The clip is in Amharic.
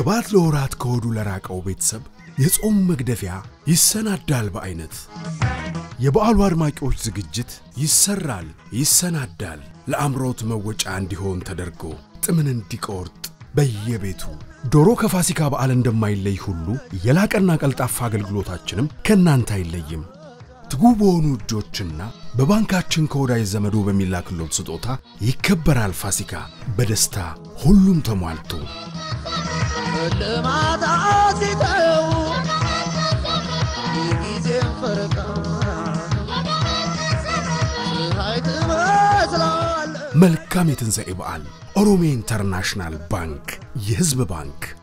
ቅባት ለወራት ከሆዱ ለራቀው ቤተሰብ የጾም መግደፊያ ይሰናዳል በአይነት። የበዓሉ አድማቂዎች ዝግጅት ይሰራል፣ ይሰናዳል። ለአምሮት መወጫ እንዲሆን ተደርጎ ጥምን እንዲቆርጥ በየቤቱ ዶሮ ከፋሲካ በዓል እንደማይለይ ሁሉ የላቀና ቀልጣፋ አገልግሎታችንም ከእናንተ አይለይም። ትጉ በሆኑ እጆችና በባንካችን ከወዳጅ ዘመዶ በሚላክሎት ስጦታ ይከበራል ፋሲካ በደስታ ሁሉም ተሟልቶ ልማት ሲተው የጊዜን ፈረቃ ፀሐይ ትመስላለች መልካም የትንሣኤ በዓል። ኦሮሚያ ኢንተርናሽናል ባንክ የሕዝብ ባንክ